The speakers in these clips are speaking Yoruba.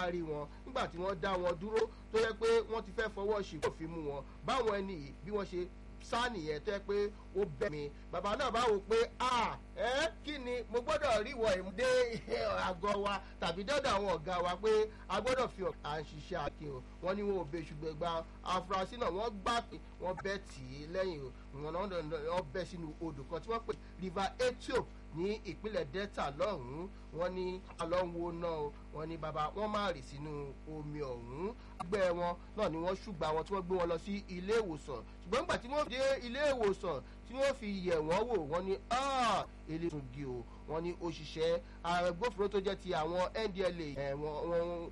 bá rí wọn nígbà tí wọ́n dá wọn dúró tó yẹ pé wọ́n ti fẹ́ fọwọ́ sí kò fi mú wọn báwọn ẹni yìí bí wọ́n ṣe sá nìyẹn tó yẹ pé ó bẹ̀ mí bàbá náà bá wò pé a ẹ kí ni mo gbọ́dọ̀ rí wọ ìmúdé àgọ́ wa tàbí dọ́dọ̀ àwọn ọ̀gá wa pé a gbọ́dọ̀ fi à ń ṣiṣẹ́ akin o wọ́n ní wọn ò bẹ ṣùgbọ́n gba afurasí náà wọ́n gbà pé wọ́n bẹ́ tì í lẹ́yìn o wọn náà wọ́n bẹ́ sínú odò kan tí wọ́n pè river ethiopia ní ìpínlẹ̀ delta lọ́hùn-ún wọ́n ní alọ́wọ́ náà wọ́n ní bàbá wọ́n máa rì sínú omi ọ̀hún ẹgbẹ́ wọn náà ni wọ́n ṣùgbà wọn tí wọ́n gbé wọn lọ sí ilé ìwòsàn ṣùgbọ́n nígbà tí wọ́n dé ilé ìwòsàn tí wọ́n fi yẹ̀ wọ́n wò wọ́n ní eléyìí gi o wọ́n ní òṣìṣẹ́ agbófinró tó jẹ́ ti àwọn ndla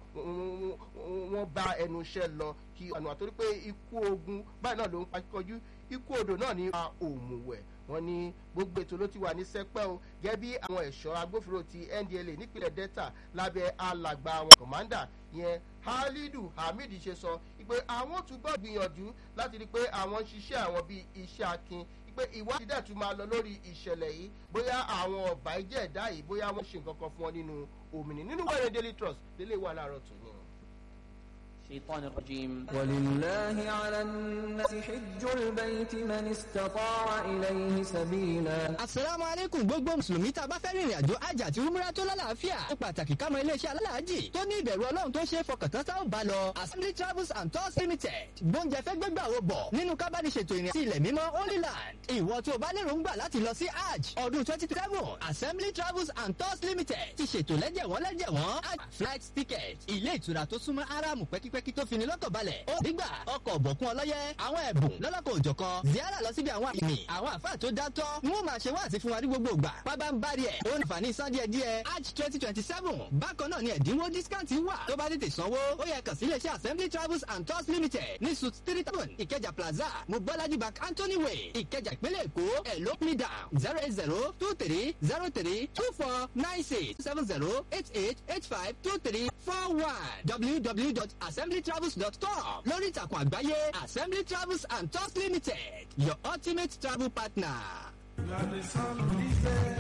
wọ́n bá ẹnu iṣẹ́ lọ kí ọ̀nà àtòrí pé ikú ogun báyìí náà ló ń pakíkọjú ikú odò náà ní òmùwẹ̀ wọ́n ní gbogbo ètò ló ti wà ní sẹpẹ́ o gẹ́gẹ́ bí àwọn ẹ̀ṣọ́ agbófinró ti ndla nípìnlẹ̀ delta lábẹ́ alàgbà àwọn kọ̀mándà yẹn halidu hamid ṣe sọ pé àwọn túbọ̀ gbìyànjú láti rí i pé àwọn ń ṣiṣẹ́ àwọn bíi iṣẹ́ akin pé ìwádìí dẹ̀ tún máa lọ lórí ìṣẹ̀lẹ̀ yìí bóyá àwọn ọ̀bà ìjẹ́ ẹ̀dá yìí bóyá wọ́n ṣe nǹkan kan fún wọn nínú òmìnir nínú wẹ́rẹ́ daily trust délé wà láàárọ̀ tó ní. الشيطان الرجيم ولله على الناس حج البيت من استطاع إليه سبيلا asalaamu aleykum gbogbo mùsùlùmí tá a bá fẹ́ rìnrìn àjò hajj àti umrah tó lálàáfíà ó pàtàkì ká mọ iléeṣẹ́ alálàájì tó ní ìbẹ̀rù ọlọ́run tó ṣe é fọkàntán tá ò bá lọ assembly travels and tours limited gbóúnjẹ fẹ́ gbégbà wo bọ̀ nínú kábàdìṣètò ìrìn àti ilẹ̀ mímọ́ holy land ìwọ tó o bá lérò ń gbà láti lọ sí hajj ọdún twenty twenty seven assembly travels and tours limited ti ṣètò lẹ́jẹ̀wọ́n lẹ́jẹ̀wọ́n hajj flight ticket ilé ìtura tó súnmọ́ aráàmù pẹ́kípẹ́kí tó fini lọ́kàn balẹ̀ ó nígbà ọkọ̀ ọ̀bọ̀kún ọlọ́yẹ àwọn ẹ̀bùn lọ́lọ́kọ̀ òjọ̀kan ziara lọ síbi àwọn àmì àwọn àfáà tó dátọ́ n ó máa ṣe wáàsí fún wa ní gbogbo ìgbà pábá ń bari ẹ̀ ó ní àǹfààní san díẹ̀ díẹ̀ hajj twenty twenty seven bákan náà ni ẹ̀dínwó discount wà tó bá tètè sanwó ó yẹ kàn sí iléeṣẹ́ assembly travels and tours limited ní suit three thousand ìkẹjà plaza mobolaji bank anthony way ìkẹjà ìpínlẹ̀ èkó ẹ̀ ló me down zero eight zero two three zero three two four nine six seven zero eight eight eight five two three four one www.assemblytravels.com lórí ìtàkùn àgbáyé assembly travels and tours limited your ultimate travel partner. You are the son of this day.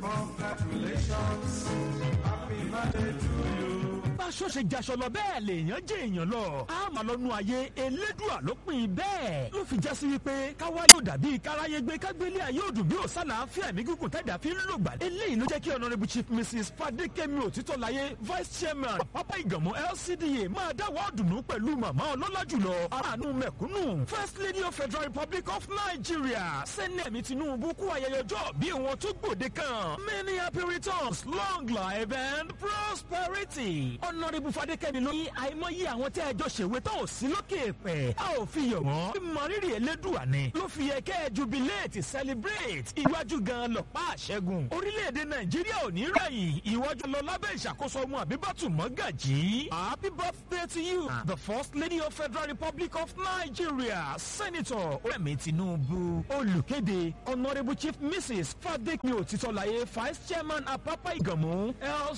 Congratulations. Happy birthday to you. báṣọ ṣe jaṣọ lọ bẹ́ẹ̀ lèèyàn jẹ́ èèyàn lọ. a máa lọ nu ayé elédùà ló pin in bẹ́ẹ̀. ló fi jásí wípé káwá yóò dàbí káráyé gbé kágbélé ayé òdùn bí òsàlà àfíà mi gígùn tẹ̀dá fi ń lò gbà. eléyìí ló jẹ́ kí honourable chief mrs fadékẹ́mi òtítọ́láyé vice chairman pápá ìgànmọ́ lcda máa dáwọ́ ọ̀dùnnú pẹ̀lú màmá ọlọ́lá jùlọ aráàánú mẹ̀kúnnù first lady of federal republic of nigeria sẹ́nẹ̀mí tinubu kú ayẹyẹ ọjọ́ bí wọn tó gbòde kan many happy returns long life and prosperity honourable fadékẹ́mi ló ní àìmọye àwọn tẹ́ ẹ jọ ṣèwé tó ò sí lókè pẹ̀ a ò fi yọ̀ wọ́n bí mọ̀rírì elédùà ni ló fi yẹ kẹ́ ẹ jubilate celebrate iwájú gan lọ́pàá àṣẹ́gun orílẹ̀-èdè nàìjíríà ò ní rẹ̀yìn ìwájú lọ lábẹ́ ìṣàkóso ọmọ àbíbátù mọ́gàjì happy birthday to you the first lady of federal republic of nigeria senator rẹ̀mí tinubu olùkéde honourable chief mrs fadékẹ́mi òtítọ́láyé vice chairman apapa ìgànmú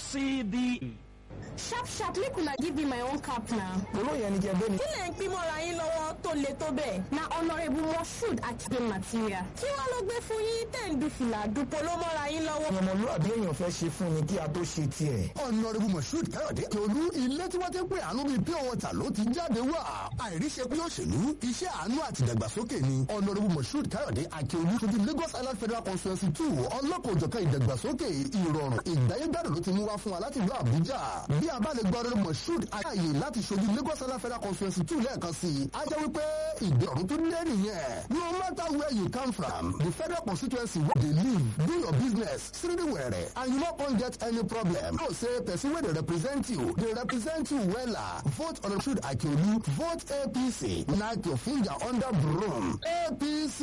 lcd. sharp sharp make una give me my own cap na. olóyè ni jẹ́gbẹ́ ni. kí lè ń pín mọ́ra yín lọ́wọ́ tó le tó bẹ́ẹ̀. na honourable moshood àti game material. kí wọ́n ló gbé fún yín tẹ̀ ń du fìlà dupò ló mọ́ra yín lọ́wọ́. ọmọlúwàbí èèyàn fẹ́ ṣe fún ni kí a tó ṣe tiẹ̀. ọ̀nàrẹ́bù moshood káyọ̀dé tòlú ilé tí wọ́n ti ń pè àánú bíi pure water ló ti jáde wá. àìríṣe pé òṣèlú iṣẹ́ àánú àti ìdàgbàsókè ni ọ̀nàrẹ́bù moshood káyọ̀dé akíolú sojú lagos island federal constituency two ọlọ́kọ̀ òjọ̀kan ìdàgbàsókè ìrọ̀rùn ìgbáyégbádùn ló ti mú wá fún wa láti ìlú àbújá bí a bá lè gbọ́ ọ̀nàrẹ́bù moshood ayé láti sojú lagos island federal constituency two lẹ́ẹ̀kan sí i á jẹ́ wípé ìdọ̀rùn tó lé nìyẹn no matter where you come from the federal constituency wey dey live do your business siridiwere and you no come get any problem know say person wey dey represent you dey represent you wella vote on Moshood Akiolu vote APC knack your finger under broom APC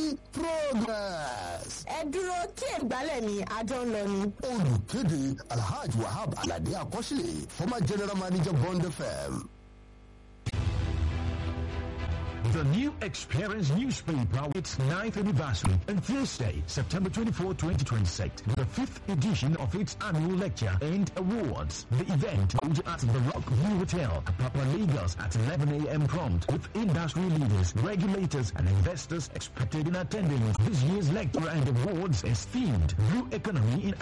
progress. ẹ dúró kí ìgbálẹ̀ mi àjọ ń lọ ni. olùkéde alhaji wahab alade akọ́sílẹ̀ former general manager bond fm. The new Experience newspaper its ninth anniversary on Thursday, September 24, 2026, the fifth edition of its annual lecture and awards. The event held at the Rock View Hotel, Papa Lagos at 11 a.m. prompt with industry leaders, regulators and investors expected in attendance. This year's lecture and awards is themed Blue Economy in